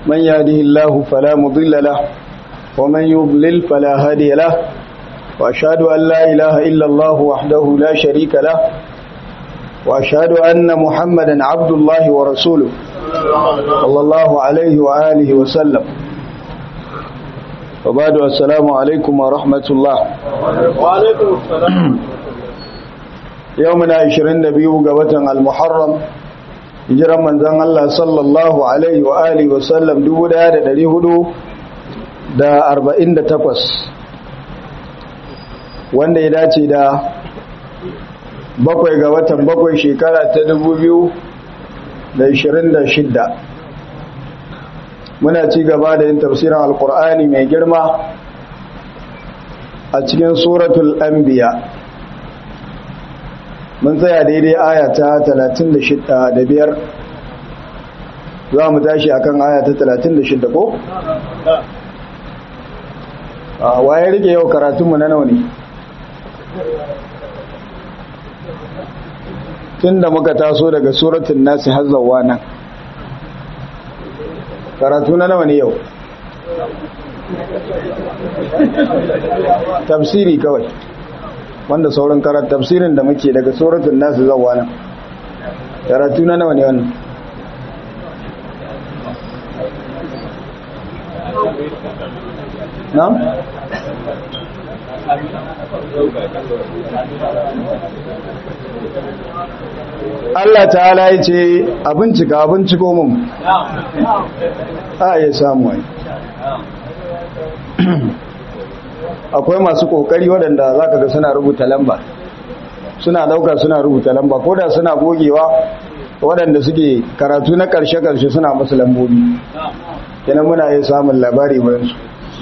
من يهده الله فلا مضل له ومن يضلل فلا هادي له وأشهد أن لا إله إلا الله وحده لا شريك له وأشهد أن محمدا عبد الله ورسوله صلى الله عليه وآله وسلم وبعد السلام عليكم ورحمة الله وعليكم السلام يومنا 22 قوة المحرم hijiran manzan Allah sallallahu Alaihi wa Alihi wasallam 1448 wanda ya dace da bakwai ga watan bakwai shekara ta 2026 muna ci gaba da yin tafsirin alkur'ani mai girma a cikin suratul anbiya mun tsaya daidai aya ta 35 za mu tashi akan aya ta 36 ko? a waye rike yau karatunmu na nawa ne tun da muka taso daga suratun nasi hazzawa nan karatu na nawa ne yau tafsiri kawai wanda sauran karatu tafsirin da muke daga suratul nasu zawa nan karatu na nawa ne wannan na? Allah ta'ala ya ce abincika abinciko mun a ya samu wani akwai masu kokari waɗanda za ka ga suna rubuta lamba suna ɗauka suna rubuta lamba ko da suna gogewa waɗanda suke karatu na ƙarshe-ƙarshe suna masu lambobi yana muna yi samun labari bayansu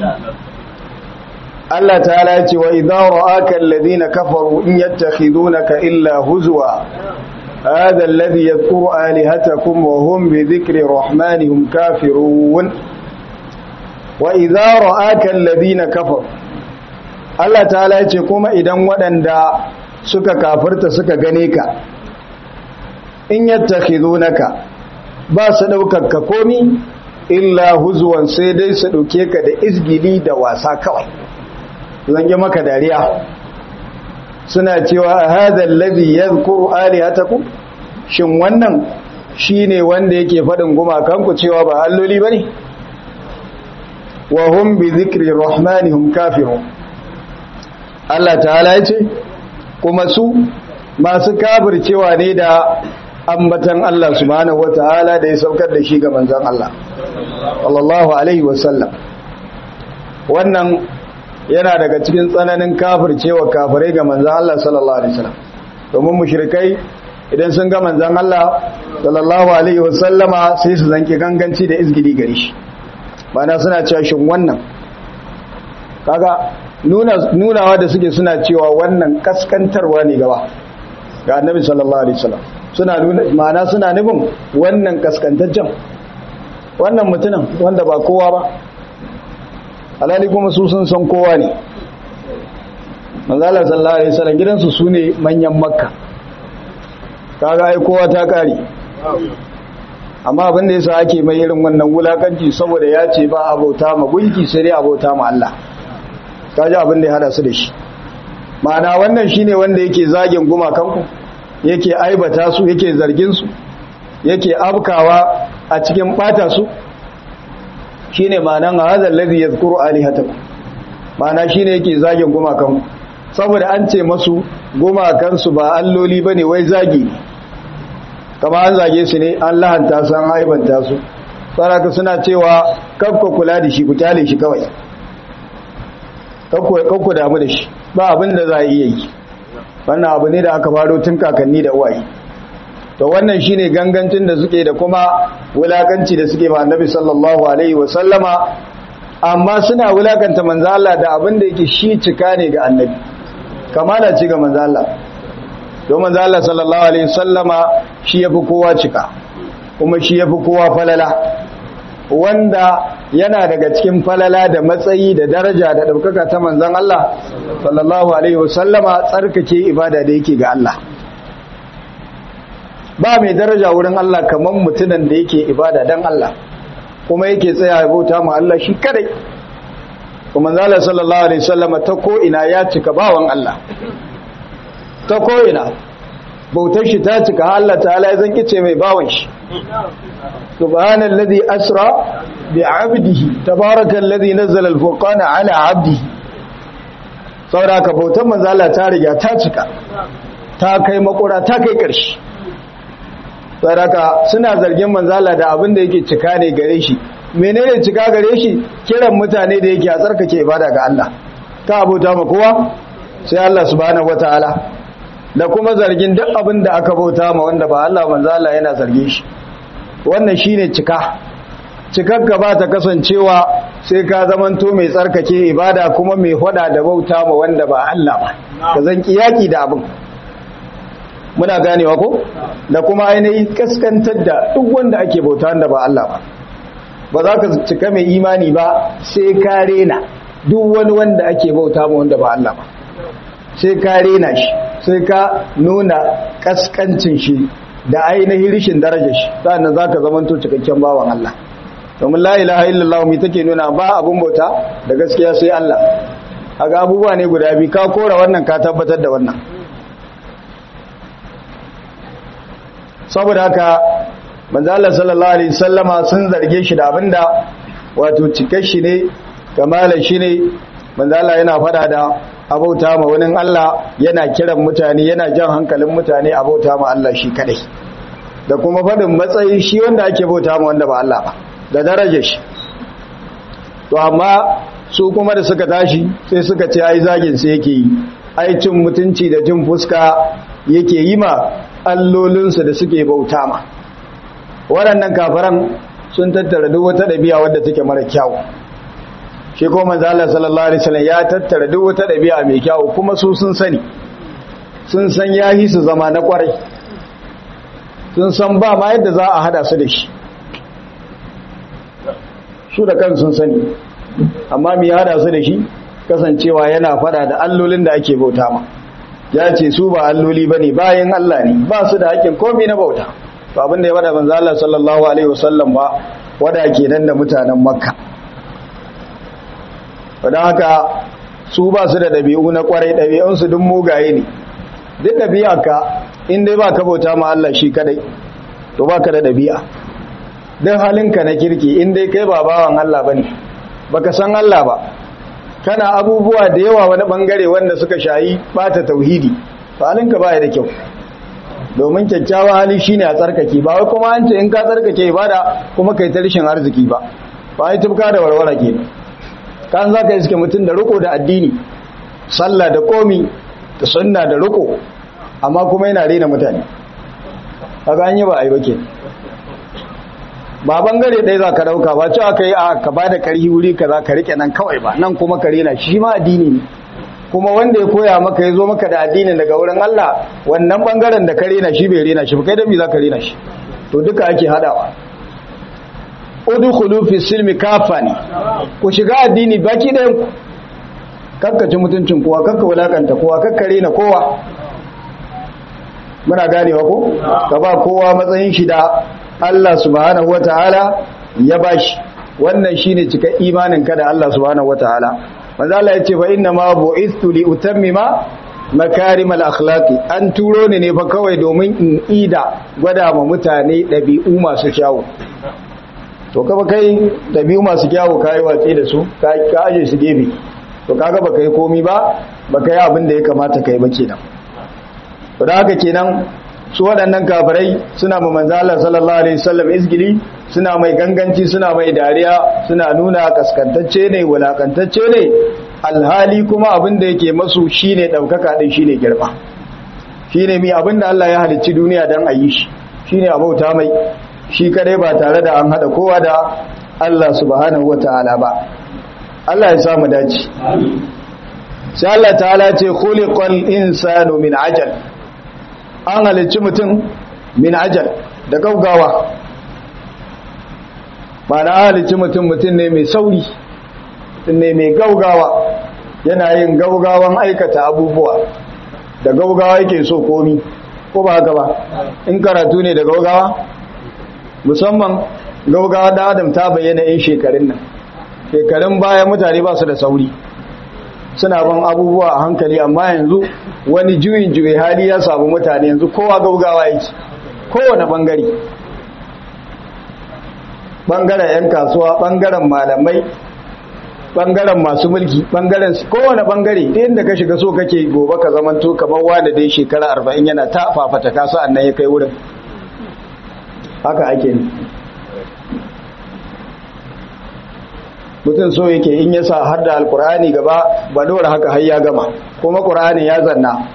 Allah ta ce wa idan ra'aka alladhina kafaru in yattakhidunaka illa huzwa هذا الذي يذكر آلهتكم وهم بذكر رحمنهم كافرون وإذا رآك الذين كفروا Allah ta'ala ya ce kuma idan waɗanda suka kafirta suka gane ka in yattakhidunaka ba su ɗaukar ka komi illa huzuwan sai dai su ɗauke ka da izgili da wasa kawai zange maka dariya suna cewa hadha allazi yadhkuru alihatakum shin wannan shine wanda yake faɗin gumakanku cewa ba alloli bane wa hum bi dhikri rahmanihum kafirun Allah ta'ala ya ce kuma su masu kafircewa ne da ambatan Allah subhanahu wata'ala da ya saukar da shi ga manzon Allah sallallahu alaihi wasallam wannan yana daga cikin tsananin kafircewa kafirai ga manzon Allah sallallahu alaihi wasallam domin mushrikai idan sun ga manzon Allah sallallahu alaihi wasallama sai su zanki ganganci da izgidi gare shi bana suna cewa shin wannan kaga nunawa da suke suna cewa wannan kaskantarwa ne gaba ga annabi sallallahu alaihi wasallam suna nuna ma'ana suna nufin wannan kaskantaccen wannan mutumin wanda ba kowa ba alali kuma su sun san kowa ne manzala sallallahu alaihi wasallam gidansu su ne manyan makka kaga ai kowa ta kare amma abin da yasa ake mai irin wannan wulakanci saboda ya ce ba abota ma gunki sai dai abota ma Allah kaji abin da ya hada su da shi ma'ana wannan shine wanda yake zagin gumakanku yake aibata su yake zargin su yake abkawa a cikin bata su shine ma'anan hadha allazi yadhkuru alihatakum ma'ana shine yake zagin gumakanku saboda an ce masu gumakan su ba alloli bane wai zagi ne kama an zage su ne an lahanta su an aibanta su saraka suna cewa kakko kula da shi ku kyale shi kawai kakku damu da shi ba abin da za a iya yi wannan abu ne da aka faro tun kakanni da uwaye to wannan shine gangancin da suke da kuma wulakanci da suke ma annabi sallallahu alaihi wa sallama amma suna wulakanta manzo Allah da abin da yake shi cika ne ga annabi kamala ci ga manzo Allah don manzo Allah sallallahu alaihi sallama shi yafi kowa cika kuma shi yafi kowa falala wanda yana daga cikin falala da matsayi da daraja da ɗaukaka ta manzan Allah sallallahu alaihi wasallama tsarkake ibada da yake ga Allah ba mai daraja wurin Allah kamar mutunan da yake ibada don Allah kuma yake tsaya ya bauta ma Allah shi kadai kuma zala sallallahu alaihi wasallam ta ko ina ya cika bawan Allah ta ko ina bautar shi ta cika Allah ta'ala ya zanki ce mai bawan shi subhanallazi asra bi 'abdihi tabarakallazi nazzala al-furqana 'ala 'abdihi saboda ka bautar manzo Allah ta riga ta cika ta kai makura ta kai ƙarshe saboda suna zargin manzo Allah da abin da yake cika ne gare shi menene cika gare shi kiran mutane da yake a tsarkake ibada ga Allah ka abota ma kowa sai Allah subhanahu wataala da kuma zargin duk abin da aka bauta ma wanda ba Allah manzo Allah yana zarge shi wannan shine cika cikakka ba ta kasancewa sai ka zamanto mai tsarkake ibada kuma mai hada da bauta ma wanda ba Allah ba ka zan kiyaki da abin muna ganewa ko da kuma ainihin kaskantar da duk wanda ake bauta wanda ba Allah ba ba za ka cika mai imani ba sai ka rena duk wani wanda ake bauta ma wanda ba Allah ba sai ka rena shi sai ka nuna kaskancin shi da ainihin rishin darajar shi sannan za ka zamanto cikakken bawan Allah domin la ilaha illallah mai take nuna ba abun bauta da gaskiya sai Allah aga abubuwa ne guda biyu ka kora wannan ka tabbatar da wannan saboda haka manzo Allah sallallahu alaihi wasallama sun zarge shi da abinda wato cikar shi ne kamalar shi ne manzo Allah yana fada da abauta ma wani Allah yana kiran mutane yana jan hankalin mutane abauta ma Allah shi kadai da kuma fadin matsayi shi wanda ake bauta ma wanda ba Allah ba da darajar shi to amma su kuma da suka tashi sai suka ce ai zagin sai yake yi ai cin mutunci da jin fuska yake yi ma allolinsu da suke bauta ma waɗannan kafaran sun tattara duk wata ɗabi'a wadda take mara kyau shi ko manzo Allah sallallahu alaihi wasallam ya tattara duk wata ɗabi'a mai kyau kuma su sun sani sun san yahi su zama na kwarai sun san ba ma yadda za a hada su da shi su da kan sun sani amma me ya hada su da shi kasancewa yana fada da allolin da ake bauta ma ya ce su ba alloli bane bayan Allah ne ba su da hakkin komai na bauta to abin da ya wada manzo Allah sallallahu alaihi wasallam ba wada kenan da mutanen Makka don haka su ba su da dabi'u na kwarai dabi'un su duk mugaye ne duk dabi'arka in dai ba ka bauta ma Allah shi kadai to baka da dabi'a dan halinka na kirki in dai kai ba bawan Allah bane baka san Allah ba kana abubuwa da yawa wani bangare wanda suka shayi bata tauhidi to halinka baya da kyau domin kyakkyawan hali shine a tsarkake ba wai kuma an ce in ka tsarkake ibada kuma kai ta rishin arziki ba ba ai tubka da warwara ke kan za ka iske mutum da riko da addini sallah da komi da sunna da riko amma kuma yana rena mutane kaga an yi ba ai ba ke ba bangare ɗaya za ka ɗauka ba cewa ka yi a ka ba da ƙarfi wuri ka za ka riƙe nan kawai ba nan kuma ka rena shi ma addini ne kuma wanda ya koya maka ya zo maka da addinin daga wurin Allah wannan bangaren da ka rena shi bai rena shi ba kai da me za ka rena shi to duka ake hadawa udkhulu fi silmi kafani ku shiga addini baki ɗayan ku kakkaci mutuncin kowa kakka wulakanta kowa kakka rena kowa muna ganewa ko ka ba kowa matsayin shi da Allah subhanahu wataala ya bashi wannan shine cika imanin ka da Allah subhanahu wataala manzo Allah yace fa inna ma bu'istu li utammima makarimal akhlaqi an turo ni ne fa kawai domin in ida gwada ma mutane dabi'u masu kyawu to kafa kai dabi'u masu kyawu kai watsi da su ka aje su gefe to kaga baka yi komi ba baka yi abin da ya kamata kai ba kenan to da haka kenan su waɗannan kafirai suna ma manzo Allah sallallahu alaihi wasallam izgili suna mai ganganci suna mai dariya suna nuna kaskantacce ne wulakantacce ne alhali kuma abin da yake masu shine daukaka din shine girma shine mi abin da Allah ya halicci duniya dan ayi shi shine abauta mai shi kadai ba tare da an hada kowa da Allah subhanahu wataala ba Allah ya samu dace sai Allah ta'ala ce khuliqal insanu min ajal an halicci mutum min ajal da gaugawa ba na halicci mutum mutum ne mai sauri mutum ne mai gaugawa yana yin gaugawan aikata abubuwa da gaugawa yake so komi ko ba haka ba in karatu ne da gaugawa musamman gaugawa da adam ta bayyana in shekarun nan shekarun baya mutane ba su da sauri suna ban abubuwa a hankali amma yanzu wani juyin juyi hali ya samu mutane yanzu kowa gaugawa yake kowane bangare bangaren 'yan kasuwa bangaren malamai bangaren masu mulki bangaren kowane bangare inda ka shiga so kake gobe ka zamanto kamar wanda dai shekara arba'in yana ta fafata kasu annan ya kai wurin haka ake ne mutum so yake in ya sa har da alkur'ani gaba ba dora haka har ya gama kuma ƙur'ani ya zanna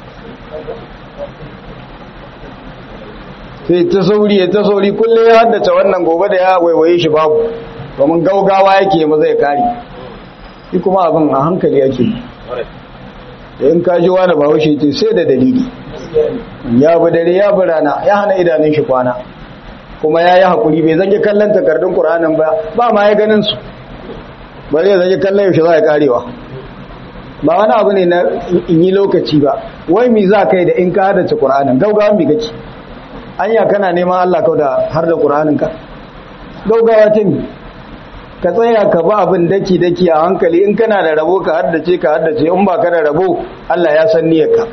sai ta sauri ta sauri kullum ya haddace wannan gobe da ya waiwaye shi babu domin gaugawa yake ma zai kare shi kuma abin a hankali yake da in kaji wani ba haushe ce sai da dalili ya bi dare ya bi rana ya hana idanun shi kwana kuma ya yi haƙuri bai zage kallon takardun ƙuranin ba ba ma ya ganin su ba zai zage kallon yaushe za a karewa ba wani abu ne na in yi lokaci ba wai mi za kai da in ka hadace ƙuranin gaugawa mi kake anya kana neman Allah kau da har da ƙuranin ka gaugawa ta mi ka tsaya ka ba abin daki daki a hankali in kana da rabo ka haddace ka haddace in ba ka da rabo Allah ya san niyyarka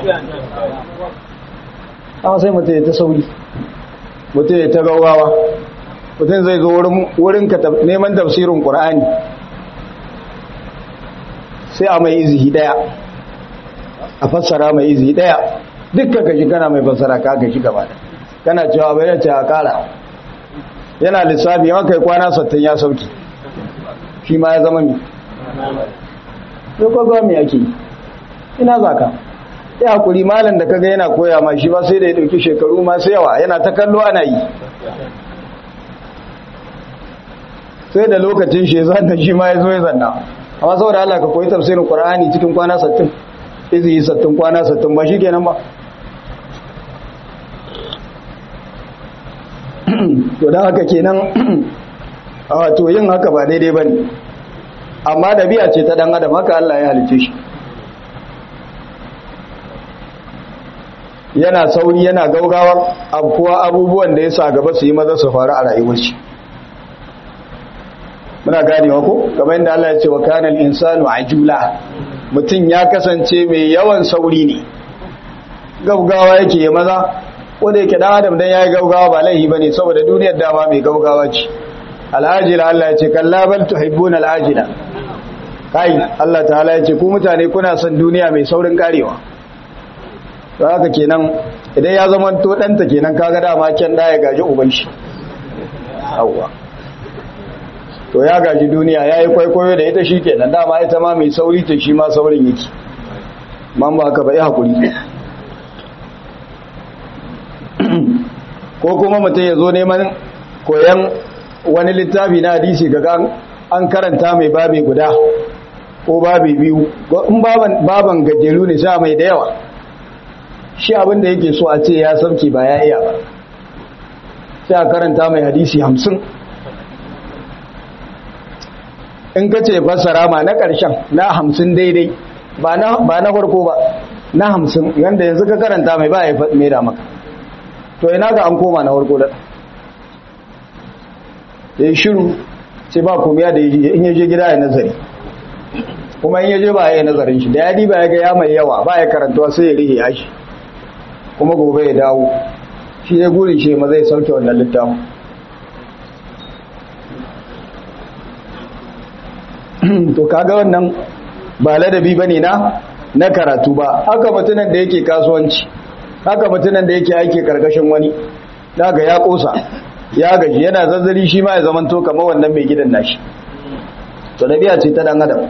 amma sai mutum ya ta sauri mutum ya ta gaugawa mutum zai zo wurin ka neman tafsirin ƙur'ani sai a mai izihi daya a fassara mai izihi daya dukkan kashi kana mai fassara ka kashi gaba da kana cewa bai yace a kara yana lissafi yawan kai kwana sattin ya sauki shi ma ya zama mi sai kwagwa mai ake ina za ka ya hakuri malam da kaga yana koya ma shi ba sai da ya dauki shekaru masu yawa yana ta kallo ana yi sai da lokacin shi ya zanna shi ma ya zo ya zanna amma saboda Allah ka koyi tafsirin Qur'ani cikin kwana 60 izi 60 kwana 60 ba shi kenan ba to dan haka kenan a to yin haka ba daidai bane amma dabi'a ce ta dan adam haka Allah ya halice shi yana sauri yana gaugawar abuwa abubuwan da ya sa gaba su yi maza su faru a rayuwar shi muna ganewa ko kamar yadda Allah ya ce wa kana al-insanu ajula mutum ya kasance mai yawan sauri ne gaugawa yake ya maza wanda yake dan adam dan yayi gaugawa ba laihi bane saboda duniyar dama mai gaugawa ce al-ajila Allah ya ce kalla bal tuhibbuna al-ajila kai Allah ta'ala ya ce ku mutane kuna son duniya mai saurin karewa to haka kenan idan ya zama to danta kenan kaga dama kyan da ya gaji uban shi awwa to ya gaji duniya ya yi kwaikwayo da ita shi kenan dama ita ma mai sauri ta shi ma saurin yake man ba ka bai haƙuri ko kuma mutum ya zo neman koyan wani littafi na hadisi ga an karanta mai babi guda ko babi biyu in baban gajeru ne sha mai da yawa shi abinda yake so a ce ya sauke ba ya iya ba sai a karanta mai hadisi hamsin in ka ce fassara ma na ƙarshen na hamsin daidai ba na farko ba na hamsin yadda yanzu ka karanta mai ba ya mai da maka to ina ga an koma na farko da ya yi shiru ce ba komiya da in yaje gida ya nazari kuma in yaje ba ya yi nazarin shi da ya ba ya ga ya mai yawa ba ya karantuwa sai ya rihe ya shi kuma gobe ya dawo shi ya guri shi ma zai sauke wannan littafin to kaga wannan ba ladabi bane na na karatu ba haka mutunan da yake kasuwanci haka mutunan da yake aiki karkashin wani daga ya kosa ya gaji yana zazzari shi ma ya zamanto kamar wannan mai gidan nashi to dabi'a ce ta dan adam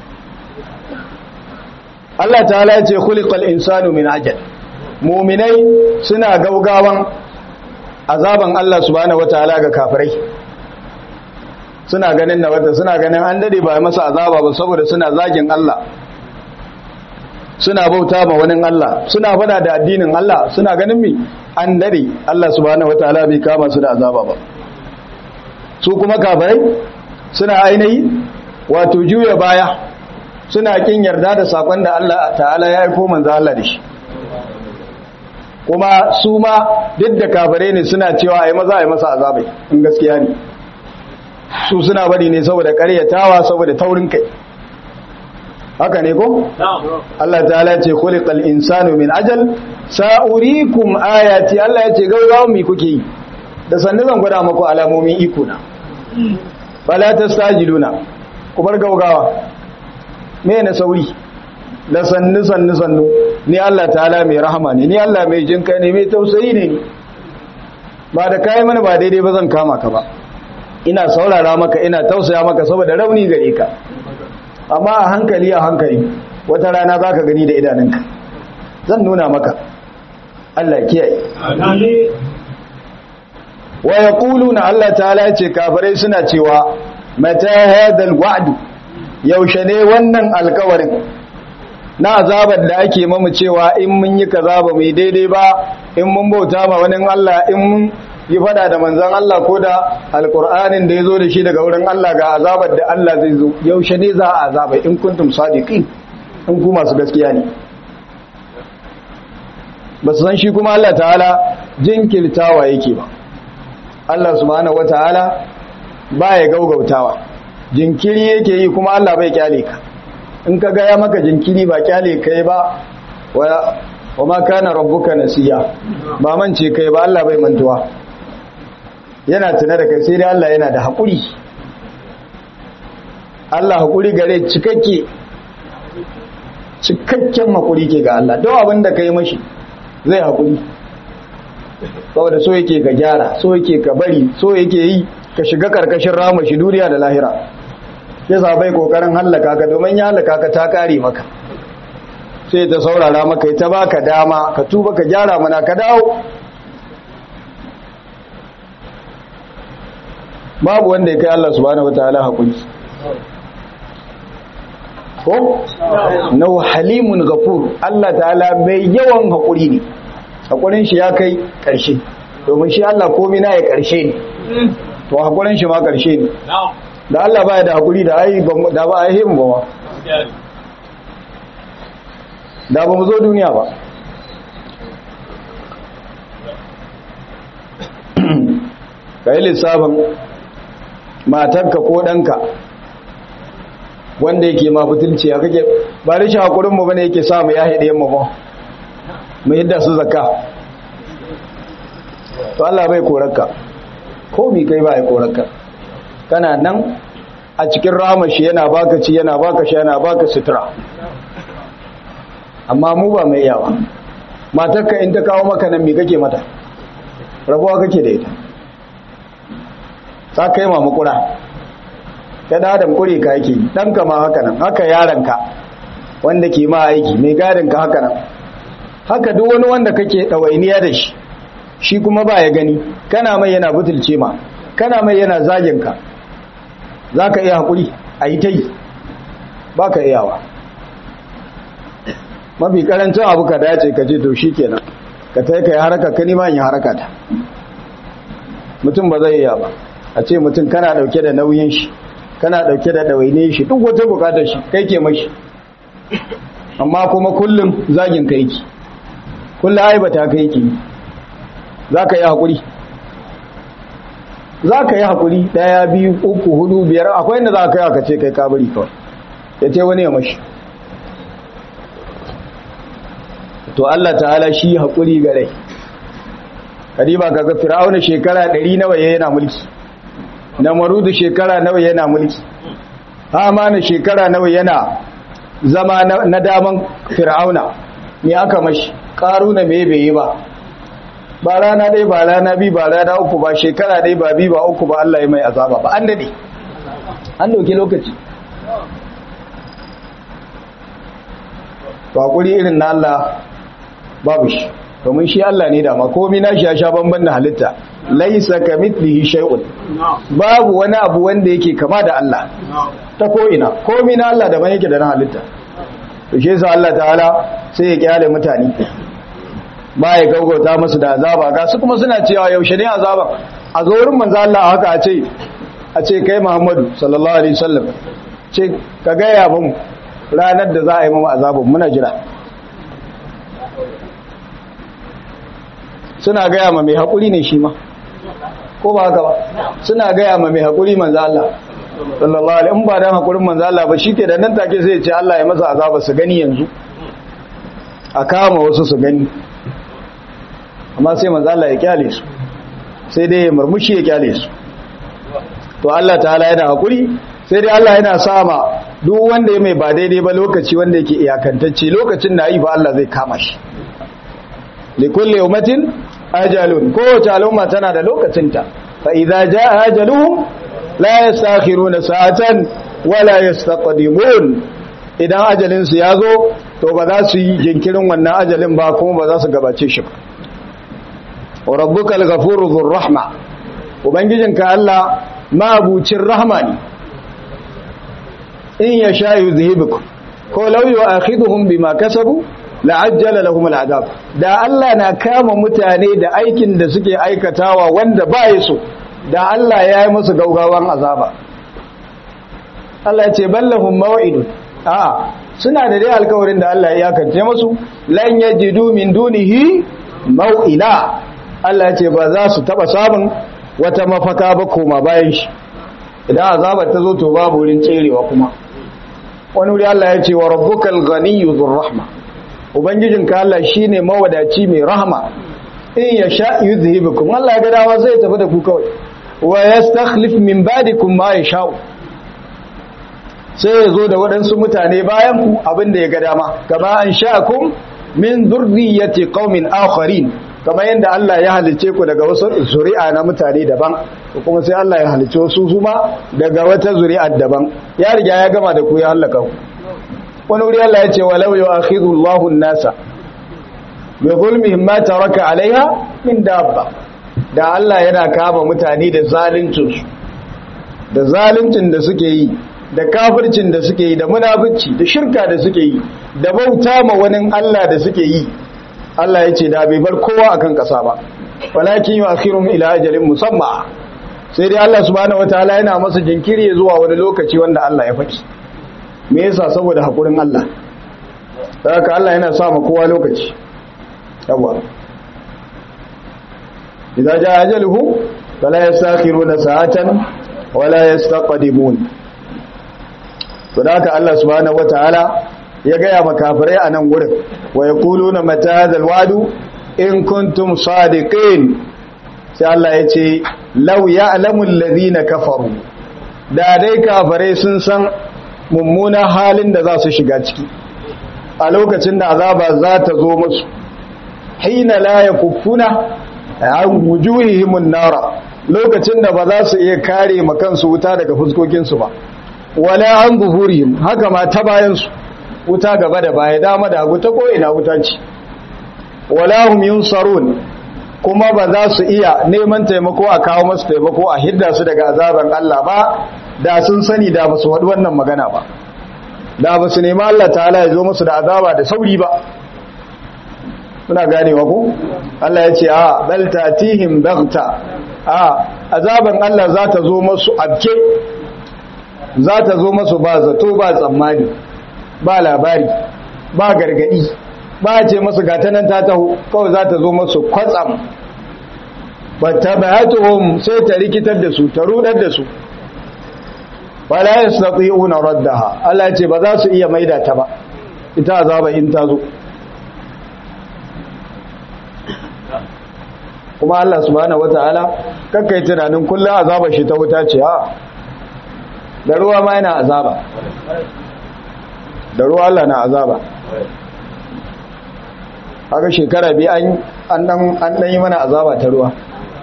Allah ta'ala ya ce khuliqal insanu min ajal mu'minai suna gaugawan azaban Allah subhanahu wataala ga kafirai suna ganin na wata suna ganin an dade ba masa azaba ba saboda suna zagin Allah suna bauta ma wani Allah suna fada da addinin Allah suna ganin mi an dade Allah subhanahu wataala bai kama su da azaba ba su kuma kafirai suna ainihi wato juya baya suna kin yarda da sakon da Allah ta'ala ya aiko manzo Allah da shi kuma su ma duk da kafare ne suna cewa ai maza ai masa azabai in gaskiya ne su suna bari ne saboda karyatawa saboda taurin kai haka ne ko Allah ta'ala ce khuliqal insanu min ajal sa'urikum ayati Allah ya ce gaugawa mi kuke yi da sannu zan gwada muku alamomin iko na fala tastajiluna ku bar gaugawa me na sauri da sannu sannu sannu ni Allah ta'ala mai rahama ne ni Allah mai jinka ne mai tausayi ne ba da kai mana ba daidai ba zan kama ka ba ina saurara maka ina tausaya maka saboda rauni gare ka amma a hankali a hankali wata rana za ka gani da idanunka zan nuna maka Allah kiyaye wa yaquluna Allah ta'ala ce kafirai suna cewa mata hadal wa'du yaushe ne wannan alkawarin na azabar da ake mamu cewa in mun yi kaza ba mai daidai ba in mun bauta ma wani Allah in mun yi fada da manzan Allah ko da alkur'anin da ya zo da shi daga wurin Allah ga azabar da Allah zai zo yaushe ne za a azaba in kuntum sadiqin in ku masu gaskiya ne ba su san shi kuma Allah ta'ala jinkirtawa yake ba Allah subhanahu wataala ba ya gaugautawa jinkiri yake yi kuma Allah bai kyale ka in ka gaya maka jinkiri ba kyale kai ba wa ma kana rabbuka nasiya ba mance kai ba Allah bai mantuwa yana tuna da kai sai dai Allah yana da haƙuri Allah haƙuri gare cikakke cikakken haƙuri ke ga Allah don abin da ka yi mashi zai haƙuri saboda so yake ka gyara so yake ka bari so yake yi ka shiga karkashin rama shi duniya da lahira ya bai kokarin hallaka ka domin ya hallaka ka ta kare maka sai ta saurara maka ta baka dama ka tuba ka gyara mana ka dawo babu wanda ya kai Allah subhanahu wataala hakuri ko na halimun ghafur Allah ta'ala mai yawan hakuri ne hakurin shi ya kai karshe domin shi Allah komai na ya karshe ne to hakurin shi ma karshe ne da Allah baya da hakuri da ai da ba ai mu ba da ba mu zo duniya ba kai lissafin matarka ko ɗanka wanda yake ma butulci ya kake ba rashin hakurin mu bane yake samu ya haɗe mu ba mu yadda su zakka to Allah bai korarka ko mi kai ba ya korarka kana nan a cikin ramashi yana baka ci yana baka sha yana baka sutura amma mu ba mai yawa matarka in ta kawo maka nan me kake mata rabuwa kake da ita za ka yi mamakura ta da adam kure ka yake ɗanka ma haka nan haka yaranka wanda ke ma aiki mai gadinka haka nan haka duk wani wanda kake ɗawainiya da shi shi kuma ba ya gani kana mai yana butulce ma kana mai yana zaginka za ka iya haƙuri a yi ta yi ba ka iyawa mafi ƙarancin abu ka dace ka ce to shi kenan ka ta yi ka yi haraka ka nima yi haraka ta mutum ba zai iya ba a ce mutum kana ɗauke da nauyin shi kana ɗauke da ɗawaine shi duk wata bukatar shi kai ke mashi amma kuma kullum zagin ka yake kullum aibata ka yake za ka yi haƙuri za ka yi haƙuri ɗaya biyu uku hudu biyar akwai inda za ka yi aka ce kai kabari kawai ya ce wani ya mashi to Allah ta'ala shi haƙuri ga rai kadiba kaga fir'auna shekara ɗari nawa yana mulki na marudu shekara nawa yana mulki hamana shekara nawa yana zama na daman fir'auna me aka mashi karuna me bai yi ba ba rana dai ba rana bi ba rana uku ba shekara dai ba bi ba uku ba Allah ya mai azaba ba an dade an dauke lokaci ba kuri irin na Allah babu shi domin shi Allah ne dama komai nashi ya sha bamban da halitta laisa kamithlihi shay'un babu wani abu wanda yake kama da Allah ta ko ina komai na Allah daban yake da na halitta to shi yasa Allah ta'ala sai ya kyale mutane ba ya gaugauta musu da azaba ga su kuma suna cewa yaushe ne azaba a zo wurin manzo Allah haka a ce a ce kai Muhammadu sallallahu alaihi wasallam ce ka ga ya mu ranar da za a yi mu azabun muna jira suna gaya ma mai haƙuri ne shi ma ko ba haka ba suna gaya ma mai haƙuri manzo Allah sallallahu alaihi in ba dan haƙurin manzo Allah ba shike da nan take sai ya ce Allah ya masa azaba su gani yanzu a kama wasu su gani amma sai manzo Allah ya kyale su sai dai ya murmushi ya kyale su to Allah ta'ala yana haƙuri sai dai Allah yana sama duk wanda ya mai ba daidai ba lokaci wanda yake iyakantacce lokacin da yi ba Allah zai kama shi likulli ummatin ajalun kowace al'umma tana da lokacinta fa idza jaa ajaluhum la yastakhiruna sa'atan wala yastaqdimun idan ajalin su yazo to ba za su yi jinkirin wannan ajalin ba kuma ba za su gabace shi ba wa rabbukal ghafurur dhur rahma ubangijinka Allah mabucin rahma ne in yasha yuzhibukum ko law yu'akhidhuhum bima kasabu la'ajjala lahum al'adab da Allah na kama mutane da aikin da suke aikatawa wanda ba ya so da Allah ya yi musu gaugawan azaba Allah ya ce ballahum maw'idun a suna da dai alkawarin da Allah ya yakance musu lan yajidu min dunihi maw'ila Allah ya ce ba za su taba samun wata mafaka ba koma bayan shi idan azabar ta zo to babu wurin tserewa kuma wani wuri Allah ya ce wa rabbukal ghaniyyu dhur rahma ubangijinka Allah shine mawadaci mai rahama in ya sha yuzhibukum Allah ya ga dawa zai tafi da ku kawai wa yastakhlif min ba'dikum ma yasha sai ya zo da waɗansu mutane bayan ku abinda ya ga dama kama an sha'akum min dhurriyyati qaumin akharin kama yanda Allah ya halice ku daga wasu zuri'a na mutane daban kuma sai Allah ya halice wasu su ma daga wata zuri'a daban ya riga ya gama da ku ya halaka ku wani wuri Allah ya ce walau yau akhidhu Allahu nasa bi zulmihim ma taraka alaiha min dabba da Allah yana kama mutane da zaluncin su da zaluncin da suke yi da kafircin da suke yi da munafici da shirka da suke yi da bauta ma wani Allah da suke yi Allah ya ce da bai bar kowa akan kasa ba walakin yu'akhirum ila ajalin musamma sai dai Allah subhanahu wataala yana masa jinkiri zuwa wani lokaci wanda Allah ya faɗi me yasa saboda hakurin Allah haka Allah yana sa ma kowa lokaci yawa idza jaa ajaluhu fala yastakhiruna sa'atan wala yastaqdimun to haka Allah subhanahu wataala ya gaya makafirai a nan gurin wa yaquluna mata hadha alwadu in kuntum sadiqin sai Allah ya ce law ya'lamu alladhina kafaru da dai kafirai sun san mummunan halin da za su shiga ciki a lokacin da azaba za ta zo musu hina la yakuffuna an wujuhihimun nara lokacin da ba za su iya kare makansu wuta daga fuskokinsu ba wala an zuhurihim haka ma ta bayansu wuta gaba da baya dama da hagu ta ko ina wuta ce wala hum yunsarun kuma ba za su iya neman taimako a kawo masu taimako a hidda su daga azaban Allah ba da sun sani da ba su faɗi wannan magana ba da ba su nema Allah ta'ala ya zo musu da azaba da sauri ba muna ganewa ko Allah ya ce a bal tatihim baghta a azaban Allah za ta zo musu abke za ta zo musu ba zato ba tsammani ba labari ba gargadi ba ce musu gata nan ta taho kawai za ta zo musu kwatsam fattabatuhum sai ta rikitar da su ta rudar da su wala yastati'una raddaha Allah ce ba za su iya maida ta ba ita azaba in ta zo kuma Allah subhanahu wataala kakkai tunanin kullum azaba shi ta wuta ce a da ruwa ma yana azaba da ruwa Allah na azaba haka shekara biyu an an dan yi mana azaba ta ruwa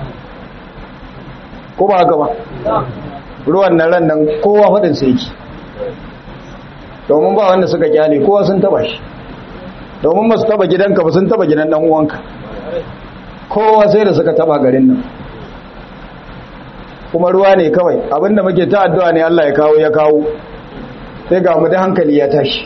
ko ba haka ba ruwan nan ran nan kowa faɗin sai yake domin ba wanda suka kyale kowa sun taba shi domin ba su taba gidanka ba sun taba gidan dan uwanka kowa sai da suka taba garin nan kuma ruwa ne kawai abinda muke ta addu'a ne Allah ya kawo ya kawo sai ga mu da hankali ya tashi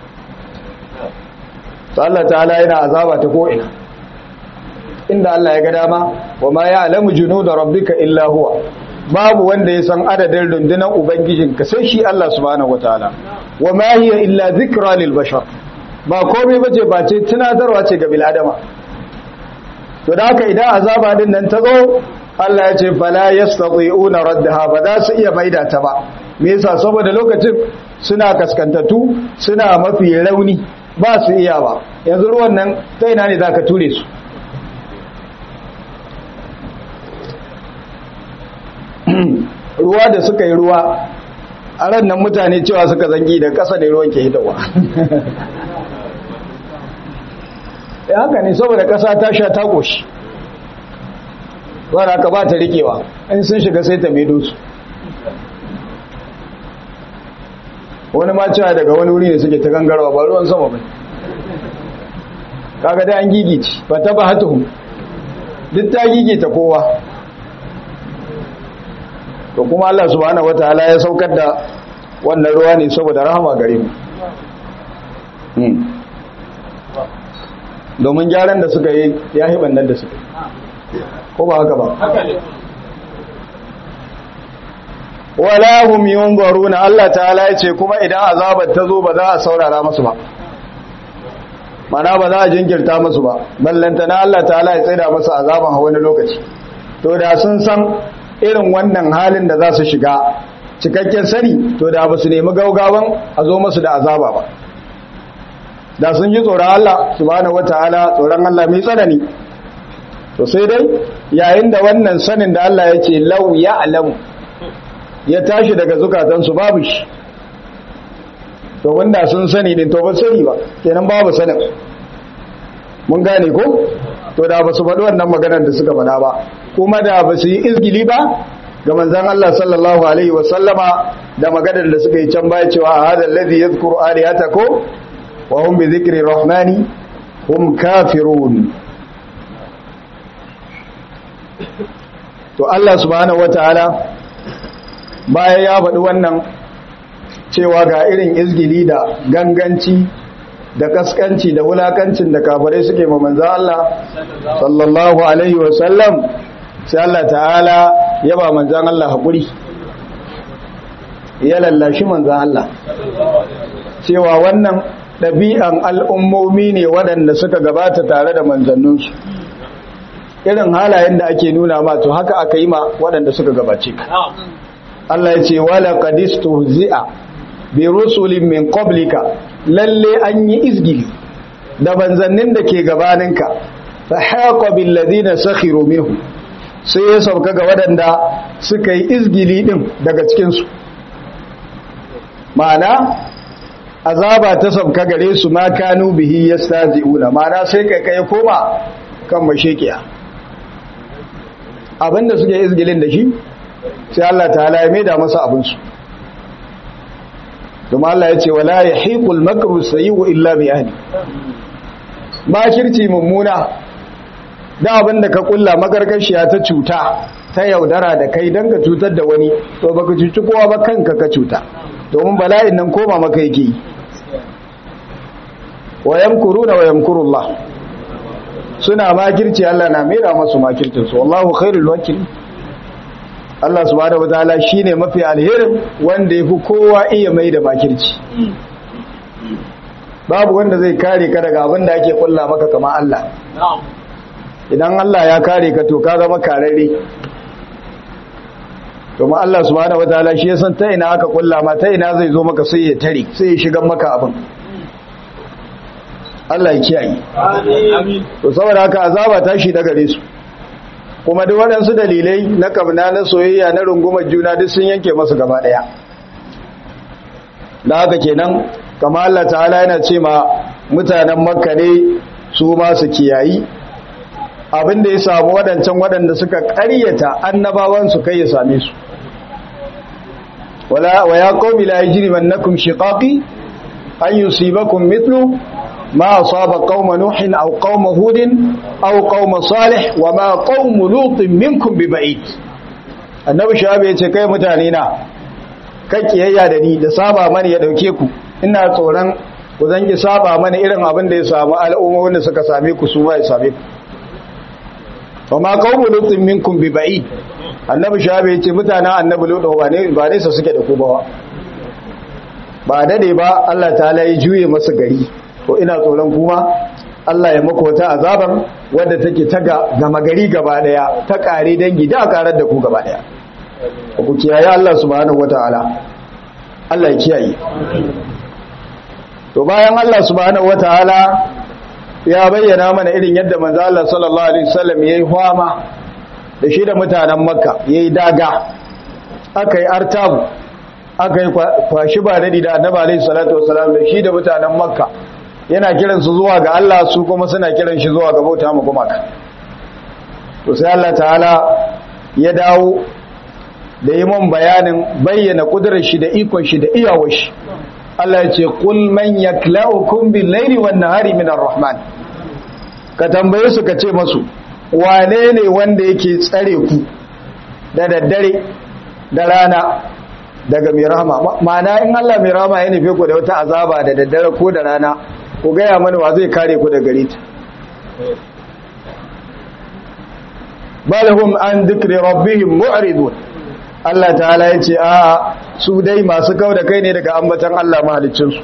to Allah ta'ala yana azaba ta ko'ina inda Allah ya ga dama wa ma ya'lamu junuda rabbika illa huwa babu wanda ya san adadin rundunar ubangijinka sai shi Allah subhanahu wataala wa ma hiya illa zikra lil bashar ba komai bace ba ce tunatarwa ce ga bil adama to da haka idan azaba din nan ta zo Allah ya ce fala yastati'una raddaha ba za su iya maida ta ba me yasa saboda lokacin suna kaskantatu suna mafi rauni ba su iya ba yanzu ruwan nan ta ina ne zaka ture su ruwa da suka yi ruwa a ran nan mutane cewa suka zangi da ƙasa da ruwan ke hitawa ya haka ne saboda ƙasa ta sha ta ƙoshi wadda aka ba ta rikewa in sun shiga sai ta medo su wani ma cewa daga wani wuri ne suke ta gangarwa ba ruwan sama bai kaga da an gigici ba ta ba hatuhun duk ta gigita kowa to kuma Allah subhanahu wataala ya saukar da wannan ruwa ne saboda rahama gare mu domin gyaran da suka yi ya yi bannan da suka yi ko ba haka ba wala hum yunzaruna Allah ta'ala ya ce kuma idan azabar ta zo ba za a saurara musu ba mana ba za a jinkirta musu ba ballanta na Allah ta'ala ya tsaida musu azaban a wani lokaci to da sun san irin wannan halin da za su shiga cikakken sani to da ba su nemi gaugawan a zo musu da azaba ba da sun ji tsoron Allah subhanahu wataala tsoron Allah mai tsanani to sai dai yayin da wannan sanin da Allah ya ce lau ya alamu ya tashi daga zukatansu babu shi to wanda sun sani din to ba sani ba kenan babu sanin mun gane ko to da ba su faɗi wannan maganar da suka faɗa ba kuma da ba su yi izgili ba ga manzon Allah sallallahu alaihi wa sallama da maganar da suka yi can baya cewa hada alladhi yadhkuru alihatakum wa hum bi dhikri rahmani hum kafirun to Allah subhanahu wataala bayan ya faɗi wannan cewa ga irin izgili da ganganci da kaskanci da wulakancin da kafirai suke ma manzo Allah sallallahu alaihi wa sallam sai Allah ta'ala ya ba manzon Allah hakuri ya lallashi manzon Allah cewa wannan ɗabi'an al'ummomi ne waɗanda suka gabata tare da manzanninsu irin halayen da ake nuna ma to haka aka yi ma waɗanda suka gabace ka Allah ya ce wala qadistu zi'a bi rusulin min qablika lalle an yi izgili da banzannin da ke gabaninka fa haqa bil ladina sakhiru minhu sai ya sauka ga waɗanda suka yi izgili din daga cikin su ma'ana azaba ta sauka gare su ma kanu bihi yastazi'una ma'ana sai kai kai koma kan mashekiya abinda suke izgilin da shi sai Allah ta'ala ya maida masa abinsu kuma Allah ya ce wala yahiqul makru sayyi'u illa bi ahli makirci mummuna da abinda ka kulla magargashiya ta cuta ta yaudara da kai dan ka cutar da wani to baka cuci kowa ba kanka ka cuta domin bala'in nan koma maka yake wa yamkuruna wa yamkurullah suna makirci Allah na mera masu makircin su wallahu khairul wakil Allah subhanahu wataala shine mafi alherin wanda yafi kowa iya mai da makirci babu wanda zai kare ka daga abin da ake kulla maka kama Allah idan Allah ya kare ka to ka zama kararre domin Allah subhanahu wataala shi ya san ta ina aka kulla ma ta ina zai zo maka sai ya tare sai ya shiga maka abin Allah ya kiyaye Amin. to saboda haka azaba ta shi daga gare su kuma duk waɗansu dalilai na kamna na soyayya na rungumar juna duk sun yanke masu gaba ɗaya da haka kenan kama Allah ta'ala yana ce ma mutanen makka ne su ma su kiyayi abinda ya samu waɗancan waɗanda suka ƙaryata annabawan su kai ya same su wala wa ya qaumi la yajrimannakum shiqaqi an yusibakum mithlu ما أصاب قوم نوح أو قوم هود أو قوم صالح وما قوم لوط منكم ببعيد annabi shabi ya ce kai mutane na kai kiyayya da ni da saba mani ya dauke ku ina tsoron ku zangi saba mani irin abin da ya samu al'ummomin da suka same ku su ba ya same ku wa ma qawmu lutin minkum bi ba'id annabi shabi ya ce mutanen annabi lut ba ne ba ne su suke da ku ba ba dade ba Allah ta'ala ya juye masa gari to ina tsoron kuma Allah ya maka wata azabar wadda take ta gama gari gaba daya ta kare dangi da karar da ku gaba daya ku kiyaye Allah subhanahu wataala Allah ya kiyaye to bayan Allah subhanahu wataala ya bayyana mana irin yadda manzo Allah sallallahu alaihi wasallam yayi fama da shi da mutanen Makka yayi daga akai artabu akai kwashi ba dadi da Annabi alaihi salatu wasallam da shi da mutanen Makka yana kiran su zuwa ga Allah su kuma suna kiran shi zuwa ga bauta mu gumaka to sai Allah ta'ala ya dawo da yi mun bayanin bayyana kudurar shi da ikon shi da iyawar shi Allah ya ce kul man yaklaukum bil laili wan nahari minar rahman ka tambaye su ka ce masu wane ne wanda yake tsare ku da daddare da rana daga mai rahama ma'ana in Allah mai rahama ya nufe ku da wata azaba da daddare ko da rana ku gaya mana wa zai kare ku da gare ta balhum an dhikri rabbihim mu'ridun Allah ta'ala ya ce a su dai masu kau da kai ne daga ambatan Allah mahalicinsu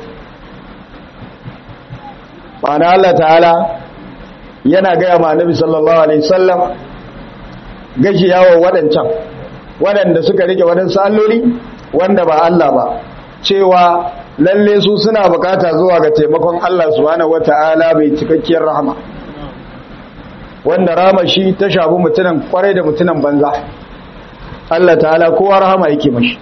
ma'ana Allah ta'ala yana gaya ma nabi sallallahu alaihi wasallam gashi yawo waɗancan waɗanda suka rike waɗansu alloli wanda ba Allah ba cewa lalle su suna bukata zuwa ga taimakon Allah subhanahu wata'ala mai cikakkiyar rahama wanda rahama shi ta shafi mutunan kwarai da mutunan banza Allah ta'ala kowa rahama yake mashi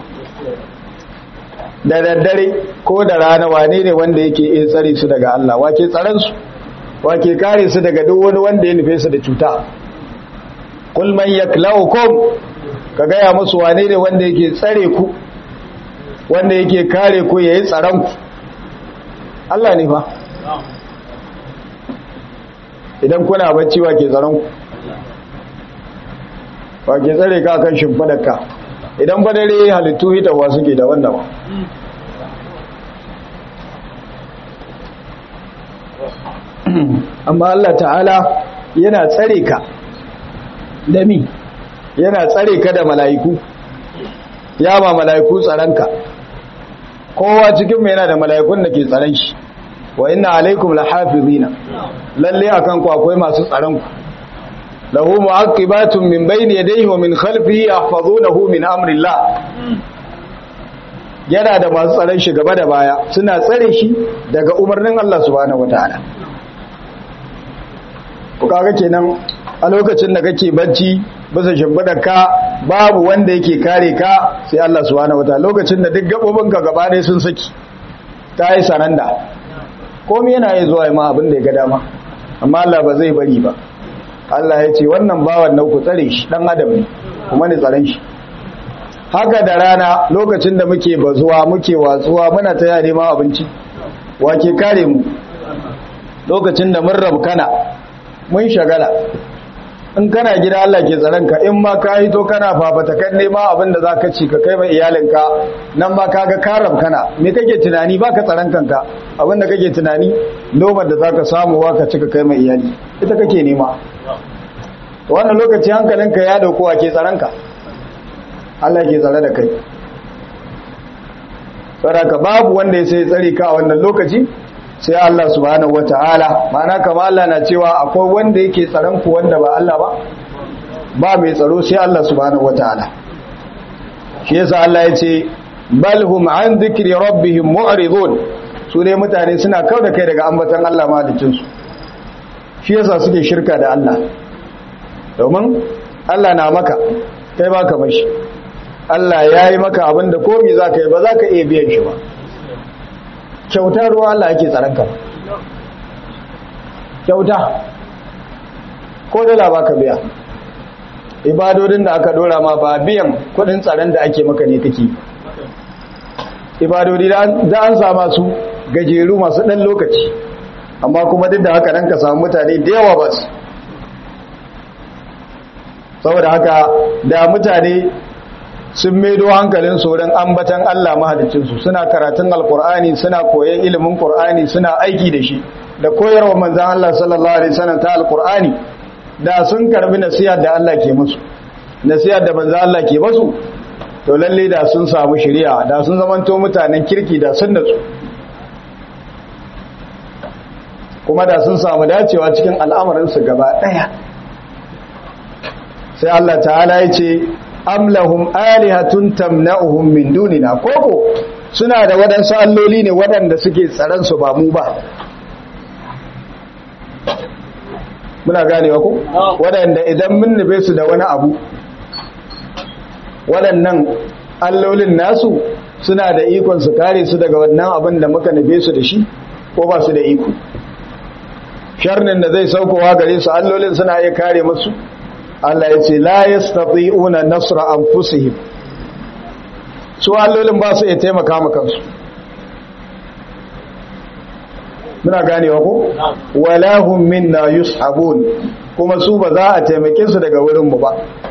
da daddare ko da rana wane ne wanda yake iya tsare su daga Allah wake tsaron su wake kare su daga duk wani wanda ya nufe su da cuta kul man yaklaukum ka gaya musu wane ne wanda yake tsare ku wanda yake kare ku yayi tsaron ku Allah ne fa idan kuna bacci wake tsaron ku wake tsare ka kan shimfidarka idan ba dare halittu hitawa suke da wannan ba amma Allah ta'ala yana tsare ka da mi yana tsare ka da mala'iku ya ma mala'iku tsaranka kowa cikin mai yana da mala'ikun da ke tsaron shi wa inna alaikum lahafizina lalle akan ku akwai masu tsaron ku lahu mu'aqibatun min bayni yadayhi wa min khalfihi yahfazunahu min amrillah yana da masu tsaron shi gaba da baya suna tsare shi daga umarnin Allah subhanahu wataala ku kaga kenan a lokacin da kake bacci bisa shimfidar ka babu wanda yake kare ka sai Allah subhanahu wataala lokacin da duk gabobin ka gaba ɗaya sun saki ta yi sananda komai yana yi zuwa ma abin da ya ga dama amma Allah ba zai bari ba Allah ya ce wannan bawan na ku tsare shi dan adam ne kuma ni tsaron shi haka da rana lokacin da muke bazuwa muke watsuwa muna ta yare ma abinci wake kare mu lokacin da mun rabkana mun shagala in kana gida Allah ke tsaronka in ma ka yi to kana fafata kan nema abin da za ka ci ka kai mai iyalinka nan ma ka ga karab kana me kake tunani ba ka tsaron kanka abin da kake tunani noman da za ka samu wa ka ci ka kai mai iyali ita kake nema wannan lokaci hankalinka ya dauko a ke tsaronka Allah ke tsare da kai saraka babu wanda ya sai tsare ka a wannan lokaci sai Allah subhanahu wata'ala ma'ana kama Allah na cewa akwai wanda yake tsaron ku wanda ba Allah ba ba mai tsaro sai Allah subhanahu wata'ala shi yasa Allah ya ce bal hum an dhikri rabbihim mu'ridun su dai mutane suna kauda kai daga ambatan Allah madicin su shi yasa suke shirka da Allah domin Allah na maka kai baka mashi Allah ya yi maka abinda komai zaka yi ba zaka iya biyan shi ba kyauta ruwa Allah ake tsaranka kyauta ko dala baka biya ibadodin da aka dora ma ba biyan kudin tsaron da ake maka ne kake ibadodi da an sama su gajeru masu dan lokaci amma kuma duk da haka nan ka samu mutane da yawa ba su saboda haka da mutane sun maido hankalin wurin ambatan Allah mahalicinsu suna karatun alkur'ani suna koyon ilimin qur'ani suna aiki da shi da koyarwa manzan Allah sallallahu alaihi wasallam ta alkur'ani da sun karbi nasiha da Allah ke musu nasiha da manzan Allah ke musu to lalle da sun samu shari'a da sun zamanto mutanen kirki da sun natsu kuma da sun samu dacewa cikin al'amarinsu gaba ɗaya sai Allah ta'ala ya ce amlahum alihatun tamna'uhum min dunina koko suna da waɗansu alloli ne waɗanda suke tsaron su ba mu ba muna ganewa ko waɗanda idan mun nufe su da wani abu waɗannan allolin nasu suna da ikon su kare su daga wannan abin da muka nufe su da shi ko ba su da iko sharnin da zai saukowa gare su allolin suna iya kare musu Allah ya ce la yastati'una nasra anfusihim su allolin ba su iya taimaka maka kansu muna ganewa ko wala hum minna yushabun kuma su ba za a taimake su daga wurin mu ba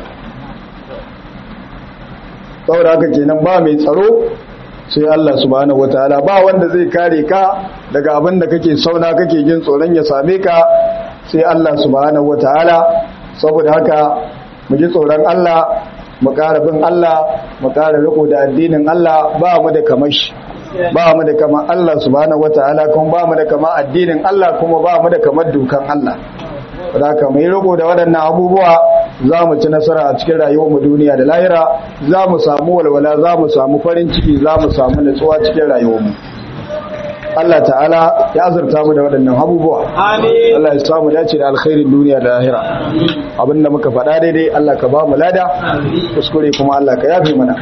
saboda haka kenan ba mai tsaro sai Allah subhanahu wataala ba wanda zai kare ka daga abin da kake sauna kake jin tsoron ya same ka sai Allah subhanahu wataala saboda haka mu ji tsoron Allah mu ƙara bin Allah mu ƙara riko da addinin Allah ba mu da kamar shi ba mu da kamar Allah subhanahu wataala kuma ba mu da kamar addinin Allah kuma ba mu da kamar dukan Allah da haka mu yi riko da waɗannan abubuwa za mu ci nasara a cikin rayuwar mu duniya da lahira za mu samu walwala za mu samu farin ciki za mu samu nutsuwa cikin rayuwar mu Allah ta'ala ya azurta mu da waɗannan abubuwa Amin. Allah ya samu dace da alkhairin duniya da lahira abinda muka faɗa daidai Allah ka ba mu lada kuskure kuma Allah ka yafe mana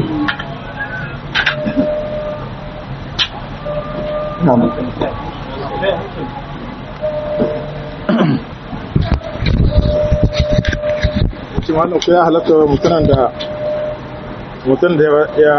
na'am shi wannan ko ya halatta mutunan da mutum da ya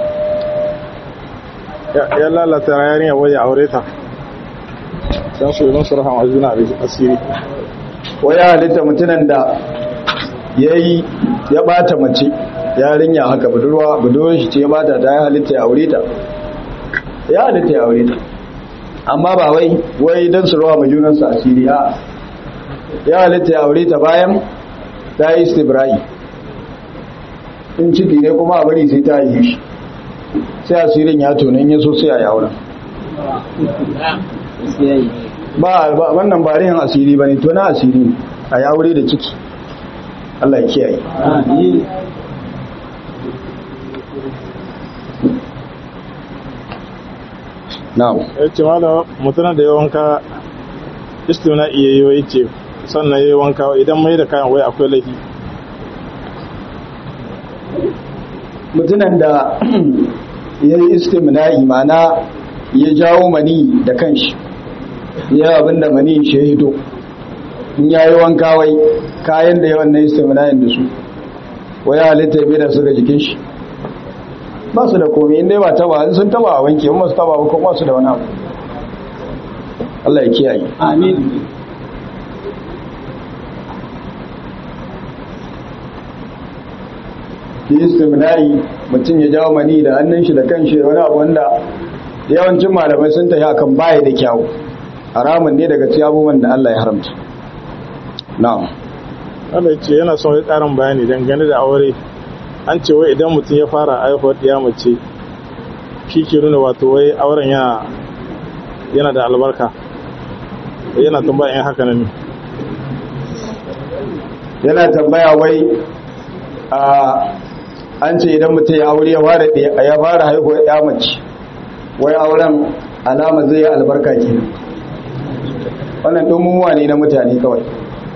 ya ya lalata yarinya waje aure ta dan su yi musu rahama juna asiri ko ya halitta mutunan da ya yi ya bata mace yarinya haka budurwa budurwar shi ce ya bata ta ya halitta ya aure ta ya halitta ya aure ta amma ba wai wai don su rawa majunansu asiri a ya halitta ya aure ta bayan ta yi istibra'i in ciki ne kuma a bari sai ta yi shi sai asirin ya tonin ya so sai a yawon ba ba- wannan ba rihin asiri ba ne to na asiri ne a yawure da ciki Allah ya kiyaye na'am ya ce malam mutunan da ya wanka istimna iya yi wa ce sannan ya yi wanka idan mai da kayan wai akwai laifi mutunan da ya yi istimna'i mana ya jawo mani da kanshi ya abin da mani shi ya hito in ya yi wanka wai kayan da yawan na istimna'in da su wai ya halitta ya da su ga jikin shi ba su da komi inda ba taba in sun taba a wanke in masu taba ba kuma su da wani abu Allah ya kiyaye amin ki istimna'i mutum ya jawo mani da hannun shi da kanshi da wani abu wanda yawancin malamai sun tafi akan baya da kyawu haramun ne daga cikin abubuwan da Allah ya haramta na'am wanda ya ce yana son ya karin bayani dangane da aure an ce wai idan mutum ya fara haihuwar ya mace shi ke nuna wato wai auren yana yana da albarka yana tambaya in haka ne yana tambaya wai a an ce idan mutum ya aure ya fara ya fara haihuwar ya mace wai auren alama zai yi albarka kenan wannan dumumuwa ne na mutane kawai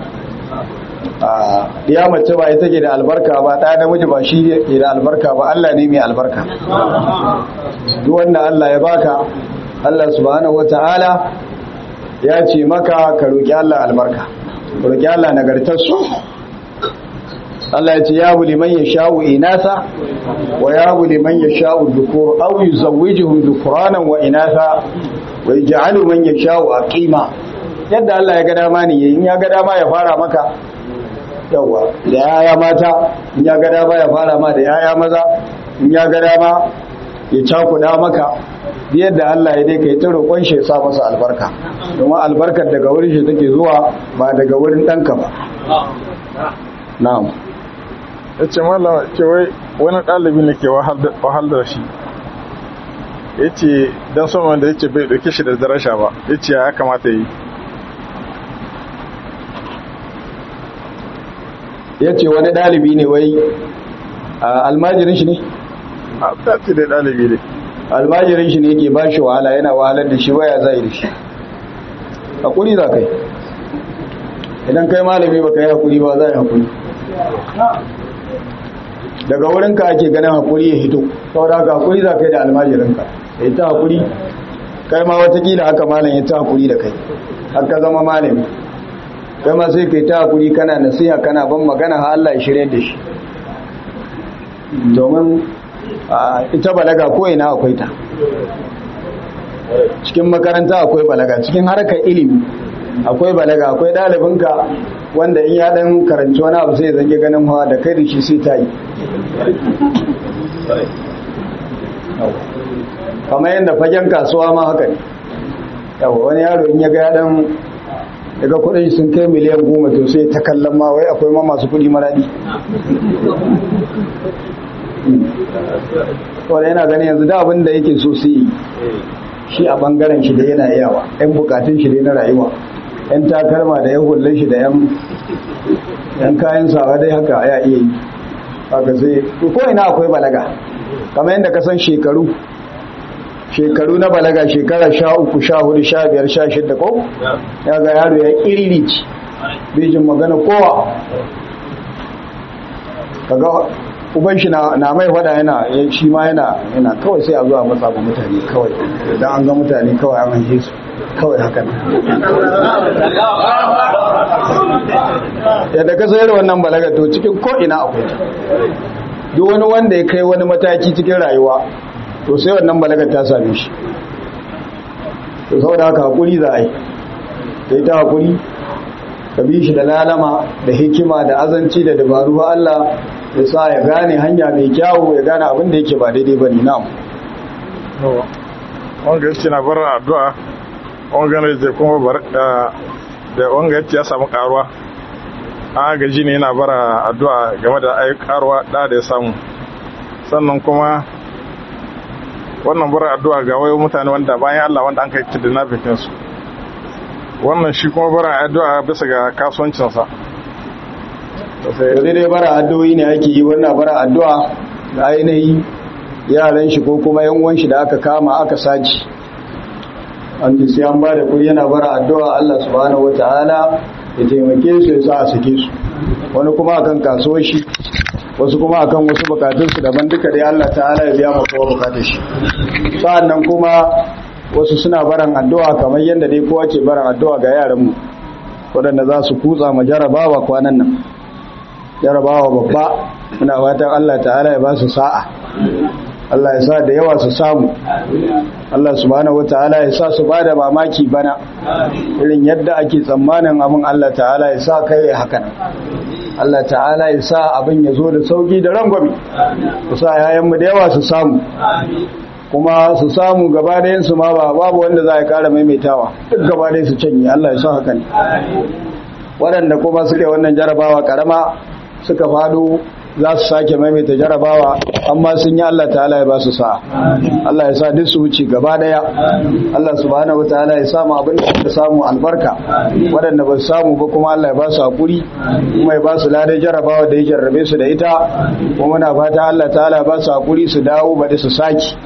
a ya mace ba ita ke da albarka ba ɗaya namiji ba shi ke da albarka ba Allah ne mai albarka duk wanda Allah ya baka Allah subhanahu wata'ala ya ce maka ka roki Allah albarka ka roki Allah nagartarsu Allah ya ce ya buli man yasha'u inasa wa ya buli man yasha'u dhukur aw yuzawwijuhum dhukuranan wa inasa wa yaj'alu man yasha'u aqima yadda Allah ya ga dama ne in ya ga dama ya fara maka yawa da yaya mata in ya ga dama ya fara ma da yaya maza in ya ga dama ya cakuda maka yadda Allah ya dai kai ta roƙon shi ya sa masa albarka domin albarkar daga wurin shi take zuwa ba daga wurin ɗanka ba na'am ya ce malama ce wai wani ɗalibi ne ke wahal da shi ya ce don son wanda ya ce bai ɗauke shi da darasha ba ya ce ya kamata yi ya ce wani ɗalibi ne wai almajirin shi ne a tafi da ɗalibi ne almajirin shi ne ke ba shi wahala yana wahalar da shi waya zai da shi hakuri za kai idan kai malami ba ka yi hakuri ba za yi hakuri daga wurinka ake ganin hakuri ya hito saboda haka hakuri za kai da almajirinka ya ta hakuri kai ma watakila haka malam ya ta hakuri da kai haka zama malami kai ma sai kai ta hakuri kana nasiha kana ban magana ha Allah ya shirye da shi domin ita balaga ko ina akwai ta cikin makaranta akwai balaga cikin harkar ilimi akwai balaga akwai ɗalibinka wanda in ya ɗan karanci wani abu sai zange ganin hawa da kai da shi sai ta yi kamar yadda fagen kasuwa ma haka ne yawa wani yaro in ya ga ya ɗan daga kudin sun kai miliyan goma to sai ta kallon ma wai akwai ma masu kudi maradi wadda yana gani yanzu da abin da yake so su yi shi a bangaren shi da yana yawa yan bukatun shi dai na rayuwa yan takalma da yan hullun shi da yan kayan sawa dai haka ya iya yi haka sai ko ina akwai balaga kamar yadda ka san shekaru shekaru na balaga shekara sha uku sha hudu sha biyar sha shidda ko ya ga yaro ya irilici bijin magana kowa kaga uban shi na mai fada yana shi ma yana yana kawai sai a zuwa matsa ga mutane kawai idan an ga mutane kawai an hanke su kawai hakan yadda ka sayar wannan balaga to cikin ko'ina akwai duk wani wanda ya kai wani mataki cikin rayuwa to sai wannan balaga ta same shi to saboda haka hakuri za a yi sai ta hakuri ka bi shi da lalama da hikima da azanci da dabaru ba Allah ya sa ya gane hanya mai kyawu ya gane abin da yake ba daidai ba ne na'am wanga yake na bar addu'a wanga ne zai kuma bar da wanga yake ya samu karuwa an gaji ne yana bara addu'a game da ai karuwa da da ya samu sannan kuma wannan bara addu'a ga wayo mutane wanda bayan Allah wanda an kai kidnapping su wannan shi kuma bara addu'a bisa ga kasuwancinsa da dai bara addu'o'i ne ake yi wannan bara addu'a da ainihi yaran shi ko kuma yan uwan shi da aka kama aka saci an sai an ba da kuri yana bara addu'a Allah subhanahu wataala ya taimake su ya sa a sake su wani kuma akan kasuwar shi wasu kuma akan wasu bukatun su daban duka dai Allah ta'ala ya biya maka bukatun shi sa'annan kuma wasu suna baran addu'a kamar yadda dai kowa ke baran addu'a ga yaran mu waɗanda za su kutsa ma jarabawa kwanan nan jarabawa babba muna fatan Allah ta'ala ya ba su sa'a Allah ya sa da yawa su samu Allah subhanahu wataala ya sa su bada mamaki bana irin yadda ake tsammanin abin Allah ta'ala ya sa kai hakan Allah ta'ala ya sa abin ya zo da sauki da rangwami ku sa yayanmu da yawa su samu kuma su samu gaba su ma ba babu wanda za a kara maimaitawa duk gaba su canye Allah ya sa hakan waɗanda kuma suke wannan jarabawa karama suka fado za su sake maimaita jarabawa amma sun yi Allah ta'ala ya ba su sa Allah ya sa duk su wuce gaba daya Allah subhanahu wataala ya samu abin da suka samu albarka waɗanda ba su samu ba kuma Allah ya ba su hakuri kuma ya ba su ladan jarabawa da ya jarrabe su da ita kuma muna fata Allah ta'ala ya ba su hakuri su dawo ba da su saki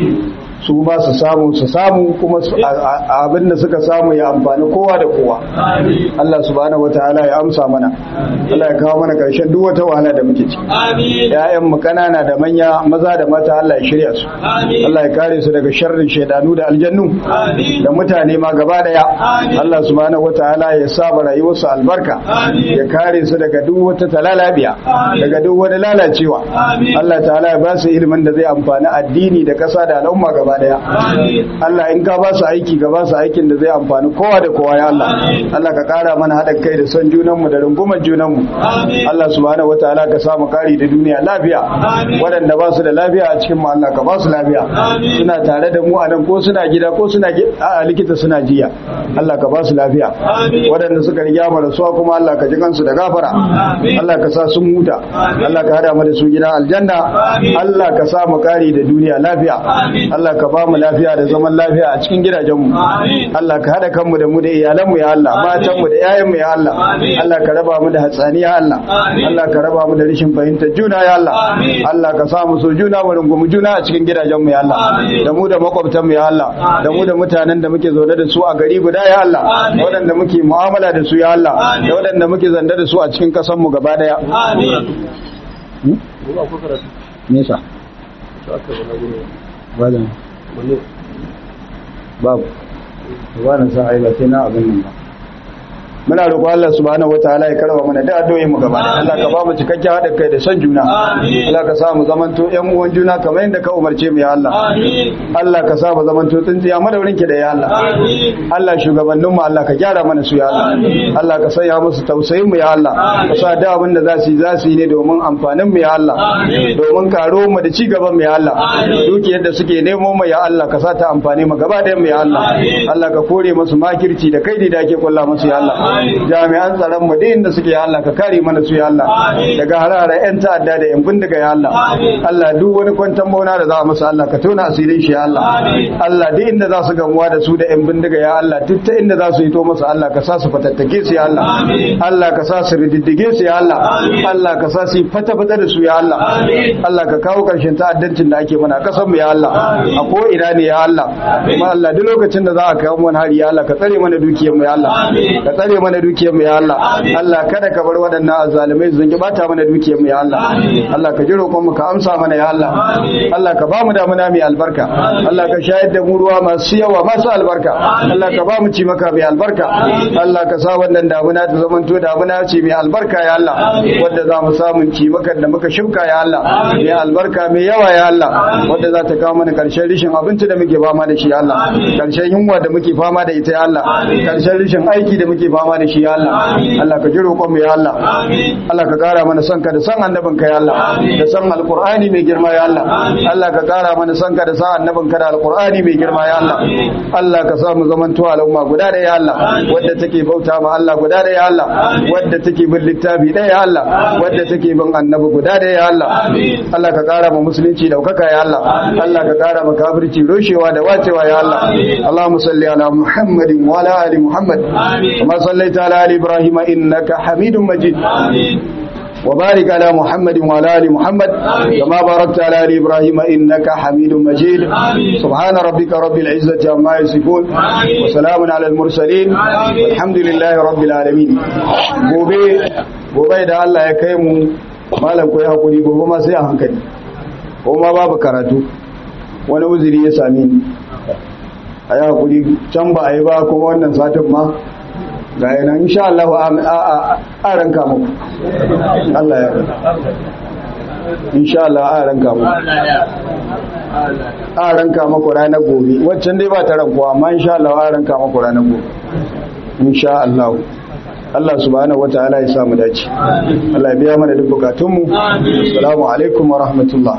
su ba su samu su samu kuma abin da suka samu ya amfani kowa da kowa Allah subhanahu wataala ya amsa mana Allah ya kawo mana karshen duk wata wahala da muke ciki ƴaƴan mu kanana da manya maza da mata Allah ya shirya su Allah ya kare su daga sharrin shaidanu da aljannu da mutane ma gaba daya Allah subhanahu wataala ya saba rayuwar su albarka ya kare su daga duk wata talalabiya daga duk wani lalacewa Allah ta'ala ya ba su ilimin da zai amfani addini da ƙasa da al'umma gaba gaba daya Allah in ka ba su aiki ka ba su aikin da zai amfani kowa da kowa ya Allah Allah ka kara mana haɗin kai da son junanmu da rungumar junanmu Allah subhanahu wataala ka samu kari da duniya lafiya waɗanda ba su da lafiya a cikin mu Allah ka ba su lafiya suna tare da mu a nan ko suna gida ko suna a likita suna jiya Allah ka ba su lafiya waɗanda suka riga mu rasuwa kuma Allah ka ji kansu da gafara Allah ka sa sun huta Allah ka hada mu da su gidan aljanna Allah ka sa mu kari da duniya lafiya Allah ka ba mu lafiya da zaman lafiya a cikin gidajenmu Allah ka hada kanmu da mu da iyalanmu ya Allah matanmu da yayanmu ya Allah Allah ka raba mu da hatsaniya Allah Allah ka raba mu da rashin fahimtar juna ya Allah Allah ka sa mu so juna mu rungumi juna a cikin gidajenmu ya Allah da mu da makwabtanmu ya Allah da mu da mutanen da muke zaune da su a gari guda ya Allah da waɗanda muke mu'amala da su ya Allah da waɗanda muke zanda da su a cikin ƙasarmu gaba daya nesa babu babu ba na sa aiba sai na abin nan ba muna roƙo Allah subhanahu wataala ya karba mana da addu'o'in mu gaba Allah ka ba mu cikakken haɗin kai da son juna Allah ka sa mu zamanto ƴan uwan juna kamar yadda ka umarce mu ya Allah Allah ka sa mu zamanto tsintsiya madaurin ki da ya Allah Allah shugabannin mu Allah ka gyara mana su ya Allah Allah ka sanya musu tausayin mu ya Allah ka sa da abin da za su yi za su yi ne domin amfanin mu ya Allah domin karo mu da ci gaban mu ya Allah dukiyar da suke nemo mu ya Allah ka sa ta amfani mu gaba ɗayan mu ya Allah Allah ka kore musu makirci da kaidi da ake kulla musu ya Allah jami'an tsaron mu inda suke ya Allah ka kare mana su ya Allah daga harare yan ta'adda da yan bindiga ya Allah Allah duk wani kwantan bauna da za a masa Allah ka tona asirin shi ya Allah Allah duk inda za su gamuwa da su da yan bindiga ya Allah duk ta inda za su yi to masa Allah ka sa su fatattake su ya Allah Allah ka sa su rididdige su ya Allah Allah ka sa su fata fata da su ya Allah Allah ka kawo karshen ta'addancin da ake mana kasan mu ya Allah a ko ina ne ya Allah kuma Allah duk lokacin da za a kawo mana hari ya Allah ka tsare mana dukiyar mu ya Allah ka tsare mana dukiyar mu ya Allah Allah kada ka bar waɗannan azzalumai su zangi bata mana dukiyar mu ya Allah Allah ka ji roƙon mu ka amsa mana ya Allah Allah ka ba mu damuna mai albarka Allah ka shayar da mu ruwa masu yawa masu albarka Allah ka ba mu ci maka mai albarka Allah ka sa wannan damuna ta zamanto damuna ce mai albarka ya Allah wanda za mu samu ci maka da muka shuka ya Allah mai albarka mai yawa ya Allah wanda za ta kawo mana karshen rishin abinci da muke fama da shi ya Allah karshen yunwa da muke fama da ita ya Allah karshen rishin aiki da muke fama da shi ya Allah Allah ka ji roƙon mu ya Allah Allah ka ƙara mana son ka da son annabin ka ya Allah da son alqur'ani mai girma ya Allah Allah ka ƙara mana son ka da son annabin ka da alqur'ani mai girma ya Allah Allah ka sa mu zamanto al'umma guda da ya Allah wadda take bauta ma Allah guda da ya Allah wadda take bin littafi da ya Allah wadda take bin annabi guda da ya Allah Allah ka ƙara ma musulunci daukaka ya Allah Allah ka ƙara ma kafirci roshewa da wacewa ya Allah Allahumma salli ala Muhammadin wa ala ali Muhammad kama sallaita ala ali Ibrahim innaka Hamidum Majid وبارك على محمد وعلى ال محمد كما باركت على ال ابراهيم انك حميد مجيد سبحان ربك رب العزه عما يصفون وسلام على المرسلين والحمد لله رب العالمين gobe gobe da Allah ya kai mu malam koyi hakuri gobe ma sai a hankali ko ma babu karatu wani uzuri ya same ni a yi hakuri can ba a yi ba kuma wannan satin ma ga yana insha Allah a ranka muku Allah ya insha Allah a ranka muku a ranka muku ranar gobe waccan dai ba ta rankuwa amma insha Allah a ranka muku ranar gobe insha Allah Allah subhanahu wataala ya samu dace Allah ya biya mana duk bukatunmu assalamu alaikum wa rahmatullah